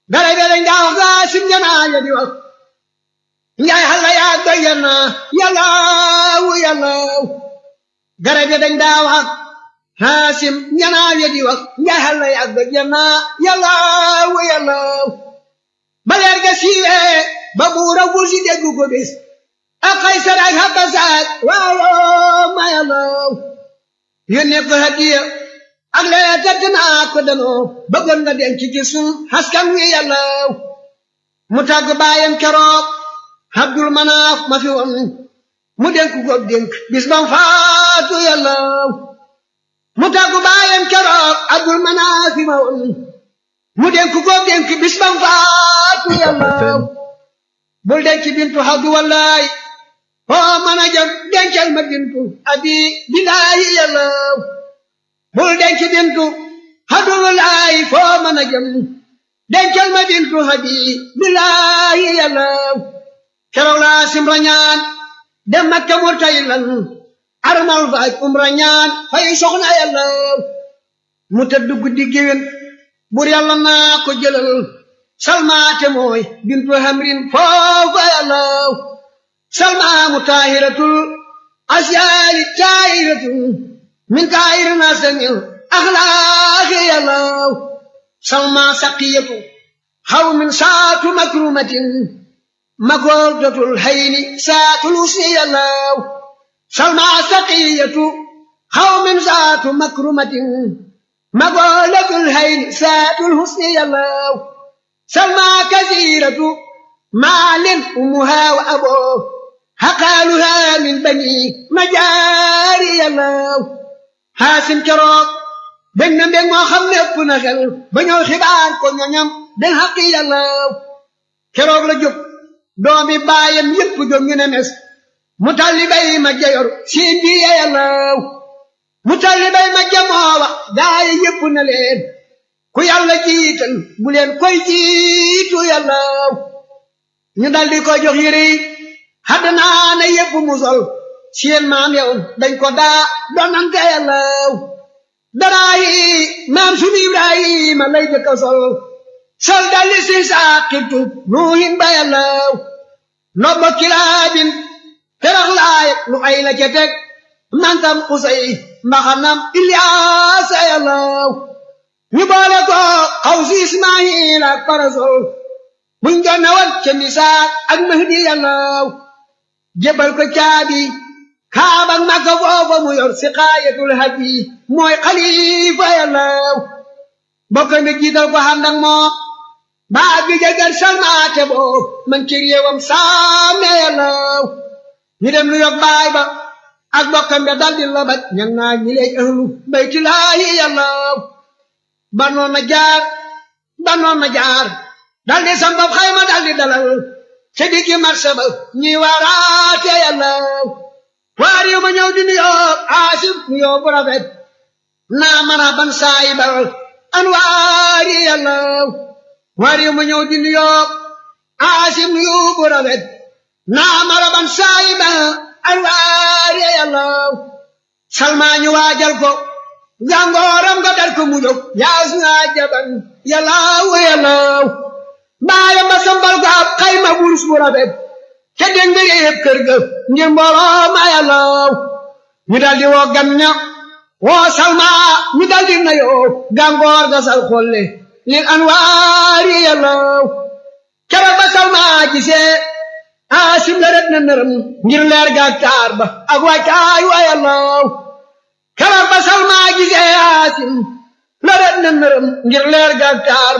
garab yi dañ daa wax gaa sim janaa ya di wax njaay xalla yaa doy na yàllaaw yàllaaw garab yi dañ daa wax haasim janaa ya di wax njaay xalla yaa doy na yàllaaw yàllaaw ba leer ga siiwee ba buura wusi déggu ko bis ak Kaysar ak Habasaak waaw ma yàllaaw yónnee ko hadiya ak lee tëdd naa ko danoo bëggoon nga denc ci sun askan wi yàllaaw mu tàgg baayam keroog Abdul Manaaf ma fi woon mu dénk ko dénk bis bam faatu yàllaaw mu tàgg baayam keroog Abdul Manaaf ma woon mu dénk ko dénk bis bam faatu yàllaaw bul denc bintu Abdu wallaay foo mën a jëm dencal ma bintu abi bilaayi yàllaaw bul denc bintu hadullaay foo mën a jëm dencal ma bintu habi bilaayi yàllaaw keroog laa simra ñaan dem Makka murtaylan armal faaj umra ñaan fay soxna yàllaaw mu tëdd guddi géwén bur yàlla naa ko jëlal salmaate mooy bintu hamrin foofa yàllaaw salmaamu taahiratul asyaali taahiratul min taahiri nasamil axlaaqi yàllaaw salma saqiyatu xaw min saatu makrumatin makooltatul hayni saatul usni yàllaaw salma saqiyatu xaw min saatu makrumatin makooltatul hayni saatul husni yàllaaw salma kasiratu maalin umuha wa aboo xaqaaluha min bani majaari yàllaaw xaasim keroog bég na mbég moo xam ne ëpp na xel ba ñëw xibaar ko ñoñam den xaqi yàllaaw keroog la jóg doomi baayam yépp jóg ñu ne mes mu talli bay ma jayor siin bi ya yàllaaw mu talli bay ma jamoowa gaaya yépp na leen ku yàlla jiital bu leen koy jiitu yàllaaw ñu daldi ko jox yére yi xadd naa ne yépp mu sol seen maam yow dañ ko daa donante yàllaaw daraa yi maam sunu ibrahima lay jëkka sol sol dalli si saaqibtu nuuhin ba yàllaaw nobbo kilaabin terax laay lu ay la ca teg mantam xusay mbaxanam ilyaasa yàllaaw ñu boole ko xaw si ismaayil ak parasol buñ doon na wat ca misaak ak mahdi yàllaaw jébal ko caabi kaabak makka foofa mu yor si xaayatul haji mooy xalifa yàllaaw bokk mi jiital ko xandak moo baa bi jagal salmaate boo man ci réewam saame yàllaaw ñu dem lu yog baay ba ak bokkam be daldi labat ñan naa ñi leej ahlu baytulaahi yàllaaw banoon na jaar banoon na jaar daldi sambab xayma daldi dalal ca diggi marché ba ñi waaraate yàllaaw waar yu ma ñëw di nuyoo aasif nuyoo bu rafet naa mana ban saayibal an waari yàllaaw waar yu ma ñëw di nuyoo aasif nuyoo bu rafet naa mana ban saayibal an waari yàllaaw salmaa ñu waajal ko jàngooram nga dal ko mu jóg yaas naa jaban yàllaaw yàllaaw baayam ba sambal ko ab xayma wurus bu rafet ca den nga yëpp kër ga ngir mbooloo ma yàllaaw ñu daldi woo gan ña woo salma ñu daldi nayoo gàngoor ga sal xolle lil anwaari yàllaaw keroog ba salma gisee aasim la ret na nërëm ngir leer ga taar ba ak wàccaay wa yàllaaw keroog ba salma gisee aasim la ret na nërëm ngir leer ga taar